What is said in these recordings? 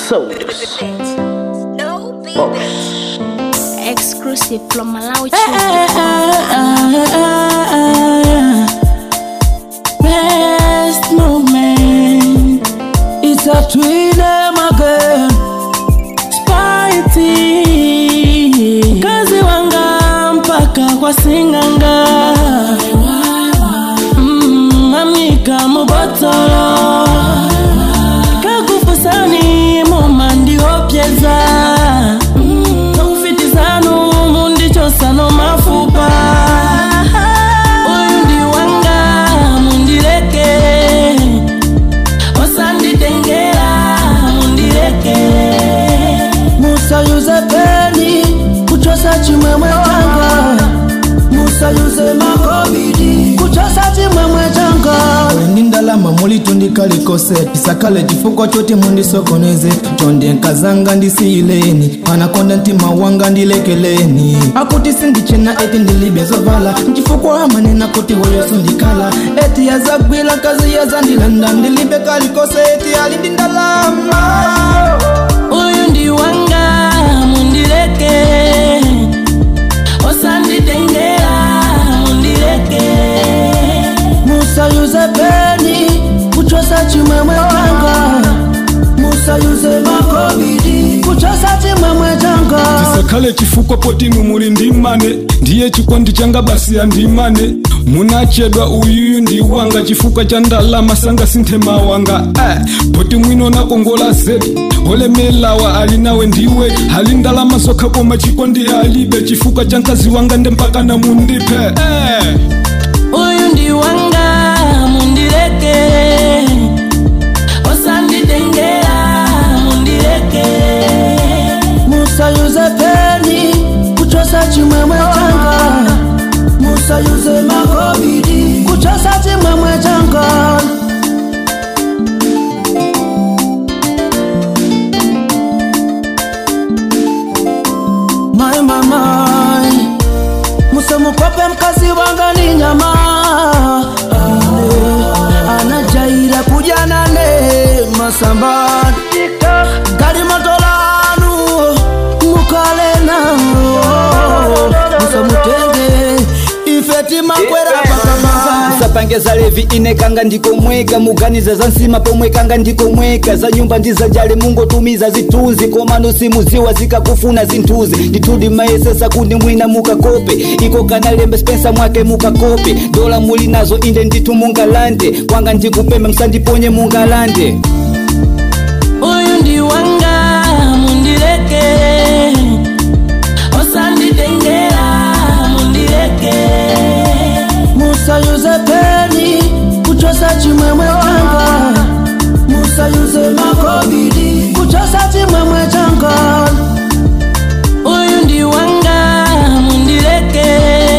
Sodas. No beat. Boss. Exclusive from Malawi Best moment. It's a twin again. Spite. Kazi wanga mpaka kwa singanga. Mm, amika mubotolo. Kakufusani mumandi opyeza. Mm, Tofitizanu mundichosano mafupa. Uyu ndi wanga mundireke. Osanditengera mundireke. Musa Yusepeni kuchosa chimwemwe changa Musa Yuse makobidi kuchosa chimwemwe changa ndi ndalama mulitundikalikose tisakale chifukwa choti mundisokoneze chonde nkazanga ndisiyileni anakonda mtima wanga ndilekeleni akuti sindichena eti ndilibe zovala nchifukwa amanena kuti hoyoso ndikhala eti yazagwila kazi yazandilanda ndilibe kalikose eti ali ndi ndalama Uyu ndi wanga mundireke Osanditengera mundireke Musa Yusepeni kuchosa chimwemwe changa Musa Yuse makobidi kuchosa chimwemwe changa tisakhale chifukwa potinu muli ndimane ndiye chikondi changa basi andimane munachedwa uyuyu ndi wanga chifukwa cha ndalama sanga sinthema wanga eh, poti mwino nakongola zedi olemelawa ali nawe ndiwe hali ndalama zokha koma chikondi alibe chifukwa cha mkazi wanga nde mpaka na mundipe eh. Uyu ndi wanga mundireke Osanditengera mundireke Musa Yusepeni kuchosa chimwemwe changa Musa Yuse makobidi kuchosa chimwemwe changa My mama musemukope mkazi wanga ni nyama Ale, anajaira kuja nane masambani gari matolanu mukale nao musemutenge ifeti makwera pakamaza sapangeza levi inekanga ndikomweka muganiza za nsima pomwekanga ndikomweka za nyumba ndizajale mungotumiza zitunzi komano simuziwa zikakufuna zinthuzi ndithudi mayesesa kundi mwina mukakope iko kanalembe spensa mwake mukakope dola muli nazo inde ndithu mungalande kwanga ndikupembe msandiponye mungalande uyu ndi wanga mundireke osanditengera mundireke musa yuzepeni kuchosa chimwemwe changa musa yuze makobidi kuchosa chimwemwe changa uyu ndi wanga mundireke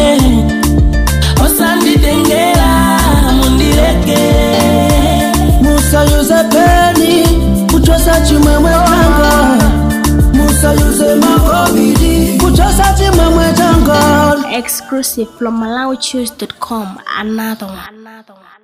osanditengera mundireke musa yuzepeni kuchosa chimwemwe changa musa yuze makobidi kuchosa chimwemwe changa exclusive from MalawiChoose.com. Another one. Another one.